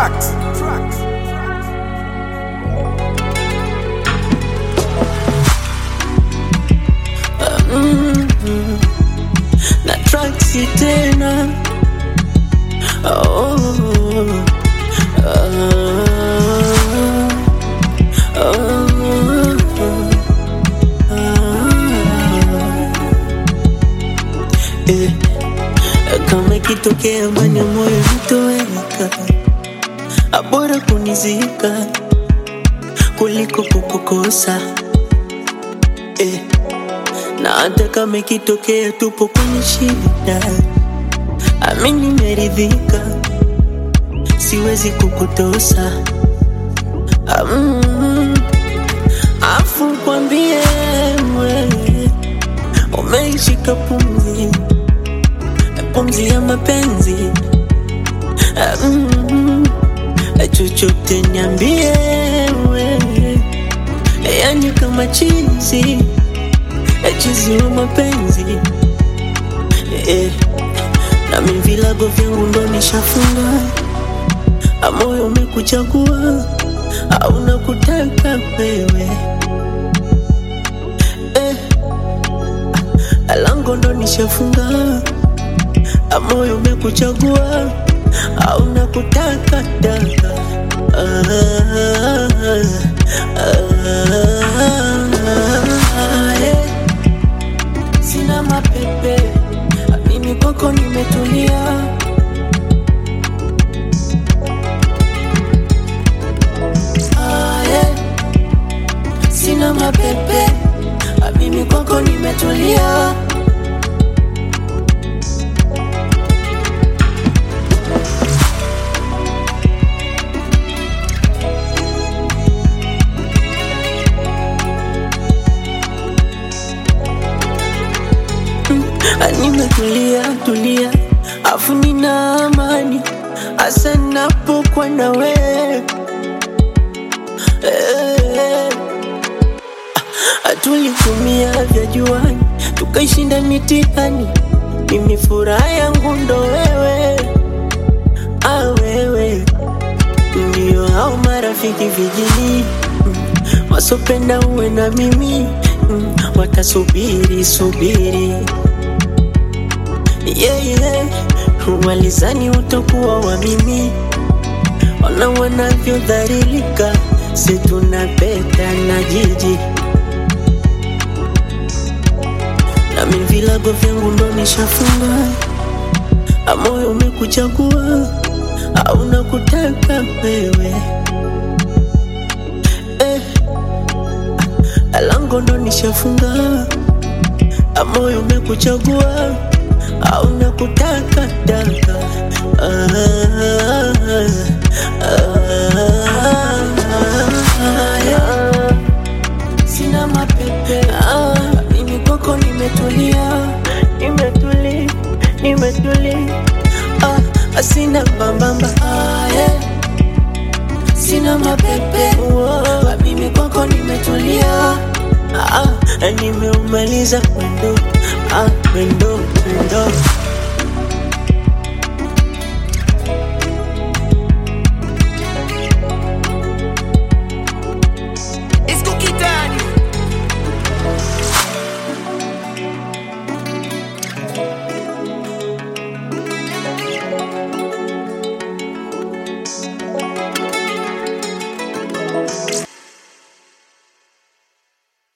Tracks. Tracks. na traksi tena oh, ah, ah, eh, kama ikitokea ndani ya moyo nitoweka, abora kunizika kuliko kukukosa eh. Na hata kama ikitokea tupo kwenye shida, amini nimeridhika, siwezi kukutosa. Mm, afu kwambie wewe umeishika pumzi, pumzi ya mapenzi. Mm, chochote niambie wewe, yani kama chizi chizi wa mapenzi eh, na mimi vilago vyangu ndo nishafunga, moyo umekuchagua au nakutaka wewe eh, lango ndo nishafunga, moyo umekuchagua au nakutaka daka ah, ah, eh. Sina mapepe, mimi kwako nimetulia. Ah, yeah. Sina mapepe, mimi kwako nimetulia. Nimetulia tulia, afu nina amani hasa napokuwa na wewe eh. Tulitumia vya juani tukaishinda mitihani, mimi furaha yangu ndo wewe, ah wewe ndio hao marafiki vijini mm, wasopenda uwe na mimi mm, watasubiri subiri yeah, yeah. Walizani utakuwa wa mimi, ona wanavyodhalilika, si tunapeta na jiji na mimi vilago vyangu ndo nishafunga, moyo umekuchagua au nakutaka wewe eh, lango ndo nishafunga, moyo umekuchagua au nakutaka daka ah, ah, yeah. Sina mapepe ah, mimi kwako nimetulia, nimetuli, nimetuli ah, sina mbambamba ah, yeah. Sina mapepe ah, mimi kwako nimetulia ah, nimeumaliza mwendo ah, mwendo mwendo